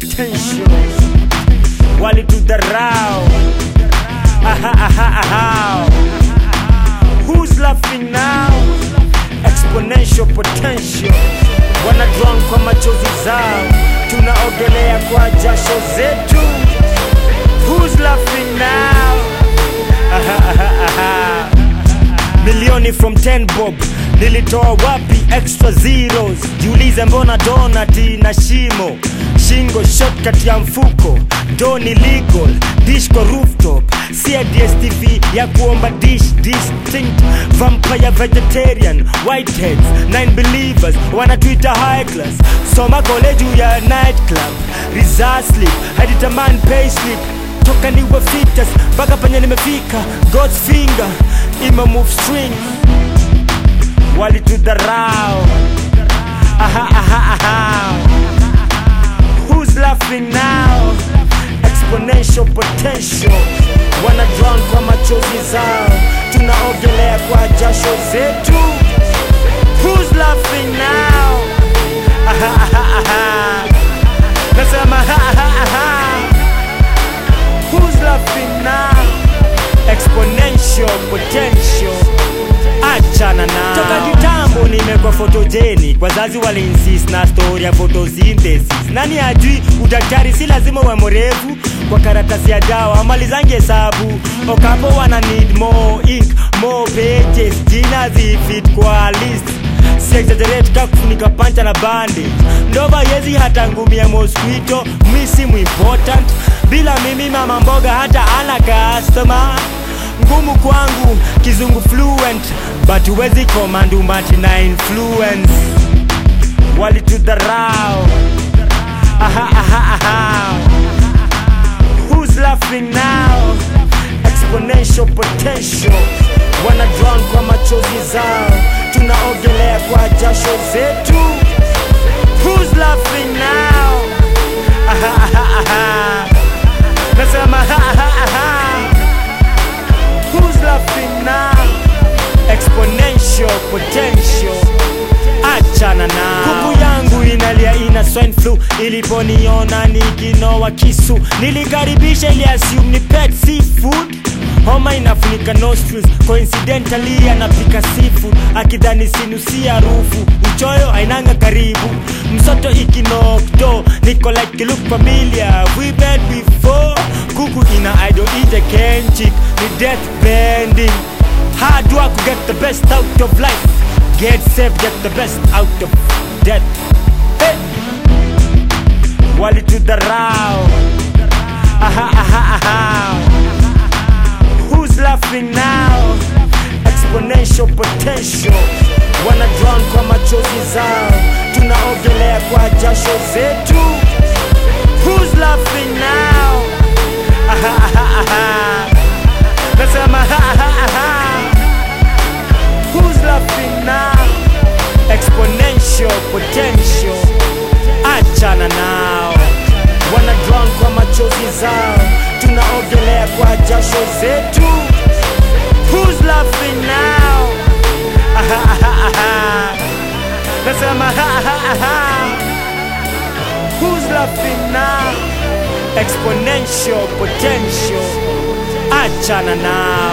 potential walitudharau aha, aha, aha. Who's laughing now? Exponential potential wana drown kwa machozi zao, tunaogelea kwa jasho zetu. Who's laughing now? Aha, aha, aha. Milioni from 10 bob nilitoa wapi extra zeros? Jiulize mbona donati na shimo shingo shortcut ya mfuko doni legal dish kwa rooftop sia DSTV ya kuomba dish distinct vampire vegetarian whiteheads nine believers wanatuita high class soma kole juu ya night club reserve sleep haditamani pay slip toka niwe fitas mpaka penye nimefika god's finger ima move string walitudharau aha, aha, aha. Who's laughing now? Exponential potential wana drown kwa machozi zao, tunaogelea kwa jasho zetu. Who's laughing now? Aha, aha, aha. Nasema aha, aha, aha. Who's laughing now? Exponential potential achana na toka kitambo nimekuwa photogenic wazazi waliinsist na story ya photosynthesis nani ajui udaktari si lazima uwe mrefu kwa karatasi ya dawa amalizange hesabu okapo wana need more ink more pages jina zifit kwa list si exaggerate ka kufunika pancha na bandage ndova yezi hata ngumi ya mosquito mi simu important bila mimi mama mboga hata ana customer ngumu kwangu kizungu fluent but huwezi command umati na influence walitudharau aha, aha, aha. Who's laughing now? Exponential potential wana drown kwa machozi zao, tunaogelea kwa jasho zetu. Who's laughing now? Aha, aha, aha. Nasema aha, aha, aha. Who's laughing now? Exponential potential achana na kuku yangu inalia ina swine flu iliponiona nikinoa kisu nilikaribisha ili assume ni pet seafood homa inafunika nostrils coincidentally anapika seafood akidhani sinusi harufu uchoyo ainanga karibu msoto ikinokto niko like you look familiar we met before kuku ina idol ije kenchik ni death bending hard work to get the best out of life get safe get the best out of death hey. walitudharau aha, aha, aha. Who's laughing now? Exponential potential wana drown kwa machozi zao, tunaogelea kwa jasho zetu. Who's laughing now? Aha, aha, aha. Nasema aha, aha, aha. Who's laughing now? Exponential potential achana nao wana drown kwa machozi zao, tunaogelea kwa jasho zetu. Who's laughing now? Aha, aha, aha. Nasema aha, aha, aha. Who's laughing now? Exponential potential achana nao